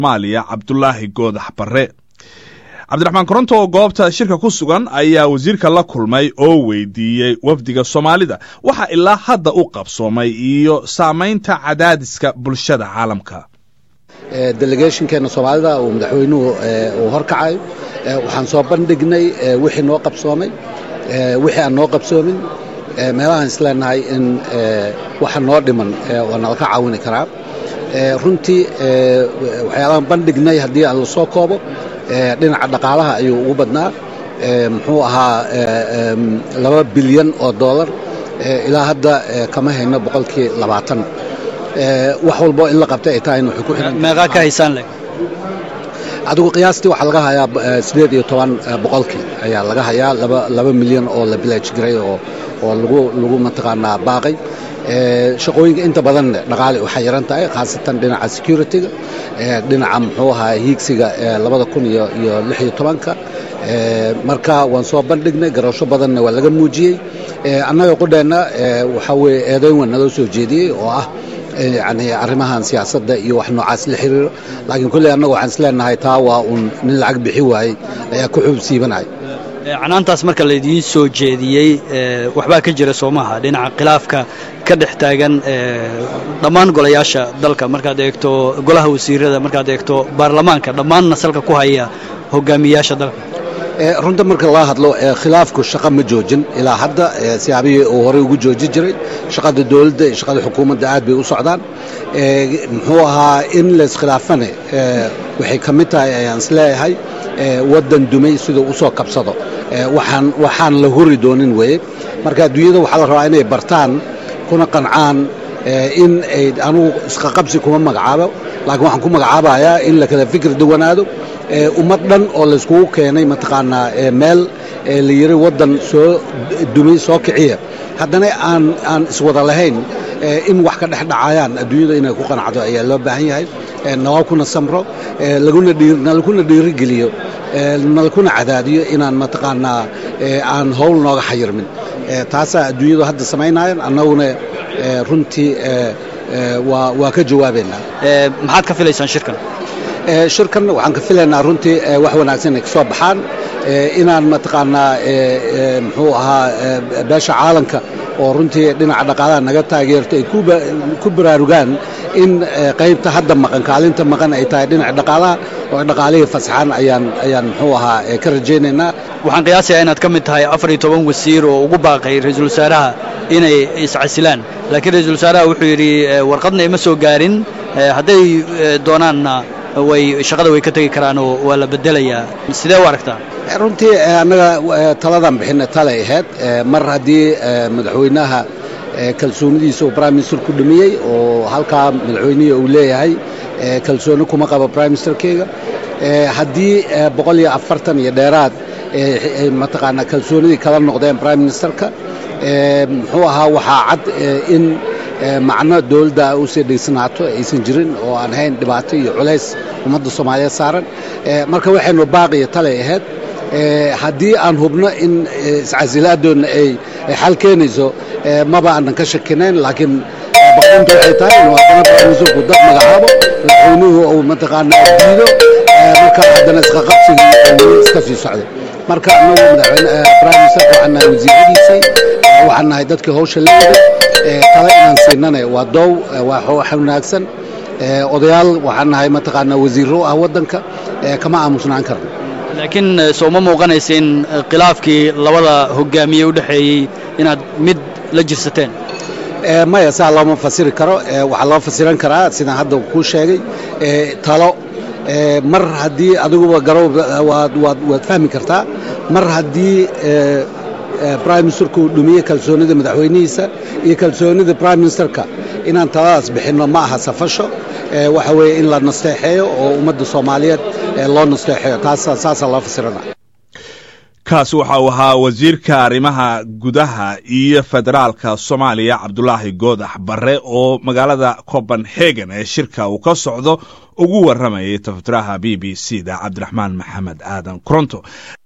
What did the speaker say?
somaaliya cabdulaahi goodax barre cabdiraxmaan koronto oo goobta shirka ku sugan ayaa wasiirka la kulmay oo weydiiyey wafdiga soomaalida waxa ilaa hadda u qabsoomay iyo saamaynta cadaadiska bulshada caalamka delegationkeena soomaalida uu madaxweynuhu uu horkacayo waxaan soo bandhignay wixii noo qabsoomay wixii aan noo qabsoomin meelahaan isleenahay in waxa noo dhiman waa nalaka caawini karaa runtii waxyaalahaan bandhignay haddii aan la soo koobo dhinaca dhaqaalaha ayuu ugu badnaa muxuu ahaa laba bilyan oo dollar ilaa hadda kama hayno boqolkii labaatan wax walbo in la qabtay ay tahayna waxay ku xiran meeqaa ka haysaan leh adigu qiyaastii waxaa laga hayaa sideed iyo toban boqolkii ayaa laga hayaa laba laba milyan oo la bilaj garay oo oo lagu lagu mataqaanaa baaqay shaqooyinka inta badan dhaqaale waxay yaran tahay khaasatan dhinaca security-ga dhinaca muxuu ahaa hiigsiga labada kun iyo iyo lix iyo tobanka marka waan soo bandhignay garasho badanna waa laga muujiyey annaga qudheenna waxaa weeye eedayn waan naloo soo jeediyey oo ah yani arrimahan siyaasadda iyo wax noocaas la xiriiro laakiin kulley annaga waxaan isleenahay taa waa uun nin lacag bixi waayey ayaa ku xub siibanaya canaantaas marka laydiin soo jeediyey waxbaa ka jira soo maaha dhinaca khilaafka ka dhex taagan dhammaan golayaasha dalka markaad eegto golaha wasiirada markaad eegto baarlamaanka dhammaanna salka ku haya hogaamiyaasha dalka runta marka loo hadlo khilaafku shaqo ma joojin ilaa hadda siyaabihii uu horey ugu jooji jiray shaqada dowladda iyo shaqada xukuumadda aad bay u socdaan muxuu ahaa in layiskhilaafane waxay ka mid tahay ayaan isleeyahay waddan dumay siduu u soo kabsado waxaan waxaan la huri doonin weeye marka adduunyada waxaa la rabaa inay bartaan kuna qancaan in ay anugu isqaqabsi kuma magacaabo laakiin waxaan ku magacaabayaa in la kala fikir duwanaado ummad dhan oo layskugu keenay mataqaanaa meel la yiri waddan soo dumay soo kiciya haddana aan aan iswada lahayn in wax ka dhex dhacayaan adduunyada inay ku qanacdo ayaa loo baahan yahay nalakuna samro nalakuna dhiirigeliyo nalakuna cadaadiyo inaan mataqaanaa aan howl nooga xayirmin taasaa adduunyadu hadda samaynayan annaguna runtii waa ka jawaabaynaa maxaad ka filaysaan shirkan shirkan waxaan ka filaynaa runtii wax wanaagsan ay ka soo baxaan inaan mataqaanaa muxuu ahaa beesha caalanka oo runtii dhinaca dhaqaalaha naga taageerto ay ku baraarugaan in qaybta hadda maqan kaalinta maqan ay tahay dhinaca dhaqaalaha oo dhaqaalihii fasaxaan ayaan ayaan muxuu ahaa ka rajaynaynaa waxaan qiyaasayaa inaad ka mid tahay afar iyo toban wasiir oo ugu baaqay ra-iisul wasaaraha inay iscasilaan laakiin ra-iisul wasaaraha wuxuu yidhi warqadna ima soo gaarin hadday doonaanna way shaqada way ka tegi karaan oo waa la bedelayaa sidee u aragtaa runtii annaga taladan bixina talay ahayd mar haddii madaxweynaha kalsoonidiisa uu prime minister ku dhumiyey oo halkaa madaxweynihii uu leeyahay kalsooni kuma qabo prime ministerkeyga haddii boqol iyo afartan iyo dheeraad mataqaanaa kalsoonidii kala noqdeen prime ministerka muxuu ahaa waxaa cad in macno dowladda u sii dhaysanaato aysan jirin oo aan hayn dhibaato iyo culays ummadda soomaaliyeed saaran marka waxaynu baaqiyo talay ahayd haddii aan hubno in iscasilaaddoonna ay xal keenayso maba aanan ka shakinayn laakiin baqinta waxay tahay inuu haddana baramisurku dad magacaabo madaxweynuhu uu mataqaanaa diido marka haddana isqaqabsigii uu iska sii socday marka anagu madaxweyne prime ministerka waxaan nahay wasiiradiisii waxaan nahay dadkii hawsha la waday tale inaan siinana waa doow wax wanaagsan odayaal waxaan nahay mataqaanaa wasiirro ah waddanka kama aamusnaan karno laakiin soo ma muuqanaysa in khilaafkii labada hogaamiye u dhexeeyey inaad mid la jirsateen maya saa looma fasiri karo waxaa loo fasiran karaa sidaan hadda kuu sheegay talo mar haddii adiguba garow waad fahmi kartaa mar haddii prime ministerku uu dhumiyey kalsoonida madaxweynihiisa iyo kalsoonida prime ministerka inaan taladaas bixinno ma aha safasho waxa weeye in la nasteexeeyo oo ummadda soomaaliyeed loo nasteexeeyo saasaa loo fasirana kaasi waxa uu ahaa wasiirka arrimaha gudaha iyo federaalka soomaaliya cabdulaahi goodax barre oo magaalada copenhagen ee shirka uu ka socdo ugu warramayay tafatiraha b b c da cabdiraxmaan maxamed aadan koronto